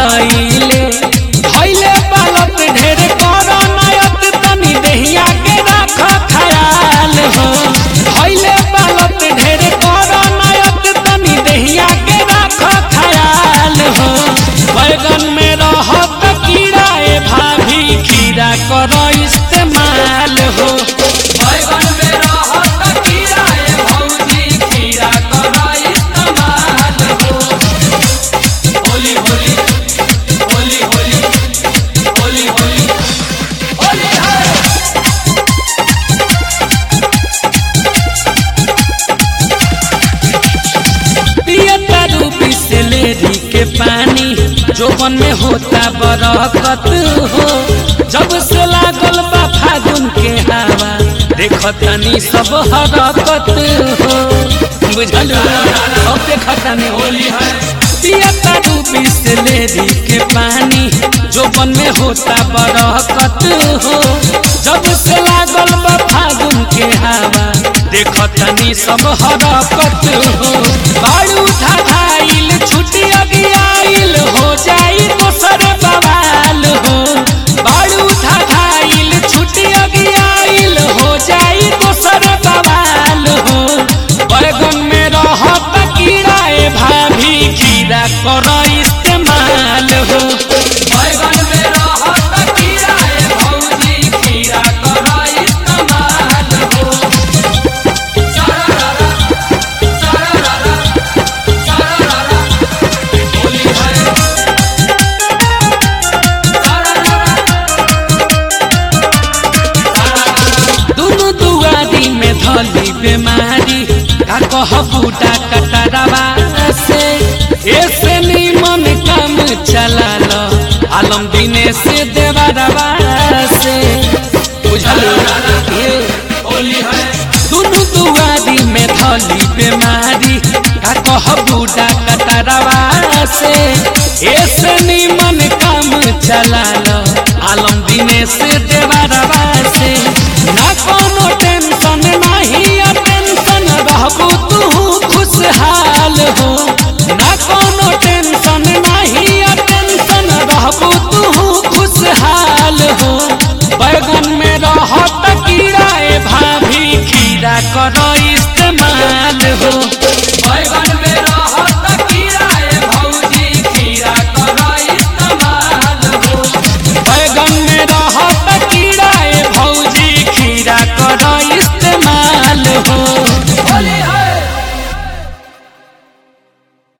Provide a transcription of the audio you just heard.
धइले धइले बालत ढेर कर नायत तनी देहिया के राख खयाल हो धइले बालत ढेर कर नायत तनी देहिया के राख खयाल हो बैगन में रहत कीड़ा ए भाभी खीरा कर इस्तेमाल हो बैगन में रहत कीड़ा ए भौजी खीरा कर इस्तेमाल हो होली होली होली होली होली होली होली है पियता रूपी से लेरी के पानी जोबन में होता बरकत हो जब से लागल बा फागुन के हवा देखतनी सब हरकत हो बुझल सब देखतनी होली है पियता रूपी से लेरी के पानी जोबन में होता बरकत हो जब से लागल बा फागुन के हवा देखतनी सब हरकत हो बाड़ू धाइल छुटी अगियाइल हो जाई दोसर बवाल हो बाड़ू धाइल छुटी अगियाइल हो जाई दोसर बवाल हो बैगन में रहत कीड़ा ए भाभी खीरा कर इस्तेमाल हो बैगन में रहत कीड़ा ए भौजी खीरा कर इस्तेमाल हो सारा सारा सारा होली है दुनु दुआरी में धली बीमारी का कह बूटा कटरवा से ऐसे निमन काम चला लो आलम दिने से देवरवा से बुझल ये होली है दुनु दुआरी में धली बीमारी का कह बूटा कटरवा से ऐसे निमन काम चला लो आलम दिने से देवरवा से ना कोनो टेंशन नहीं आ टेंशन रहबू तू खुशहाल हो ना कोनो टेंशन नहीं आ टेंशन रहबू तू खुशहाल हो बैगन में रहत कीड़ा ए भाभी खीरा कर इस्तेमाल हो बैगन